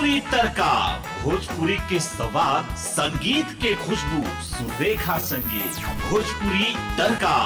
भोजपुरी तड़का भोजपुरी के सवाद संगीत के खुशबू सुरेखा संगीत भोजपुरी तड़का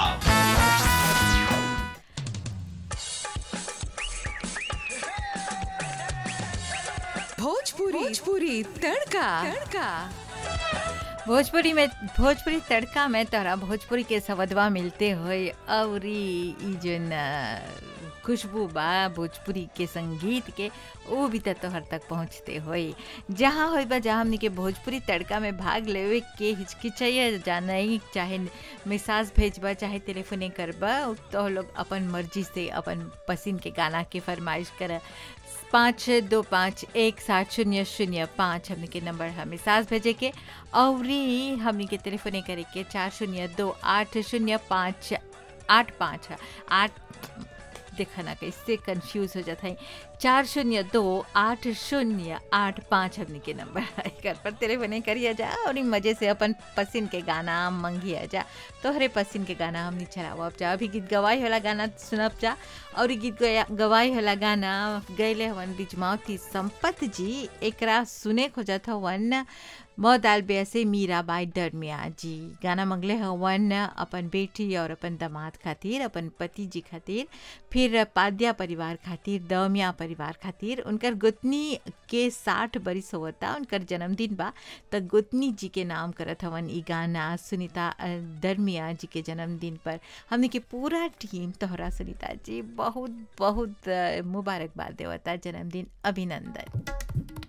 भोजपुरी भोजपुरी तड़का तड़का भोजपुरी में भोजपुरी तड़का में तोहरा भोजपुरी के सवदवा मिलते होए और ई जोन अ, खुशबू बा भोजपुरी के संगीत के वो भी त तोहर तक पहुँचते होए जहाँ होई बा जहाँ हमनी के भोजपुरी तड़का में भाग लेवे के हिचकिचाइए जानाई चाहे मैसेज भेजबा चाहे टेलीफोने करबा तो लोग अपन मर्जी से अपन पसंद के गाना के फरमाइश कर पाँच दो पाँच एक सात शून्य शून्य पाँच हमने के नंबर हमें सास भेजे के और हमने के टेलीफोने करे के चार शून्य दो आठ शून्य पाँच आठ पाँच आठ देखा ना कैसे कंफ्यूज हो जाता है चार शून्य दो आठ शून्य आठ पाँच हमने के नंबर कर पर टेलीफोने करिए जा और ई मज़े से अपन पसंद के गाना मंगिया जा तोहरे पसंद के गाना हमने चलावब जा अभी गीत गवाई वाला गाना सुनब जा और ई गीत गया- गवाई वाला गाना गैले हवन बिजमावती संपत जी एकरा सुने खोजत हवन मौदाल बेसे मीराबाई दरमिया जी गाना मंगले हवन अपन बेटी और अपन दामाद खातिर अपन पति जी खातिर फिर पाद्या परिवार खातिर दमिया परिवार खातिर उनकर गोतनी के साठ बरिस होता उनकर जन्मदिन बा त गोतनी जी के नाम करत हवन ई गाना सुनीता अ, दरमिया जी के जन्मदिन पर हमने के पूरा टीम तोहरा सुनीता जी बहुत बहुत अ, मुबारकबाद देवता जन्मदिन अभिनंदन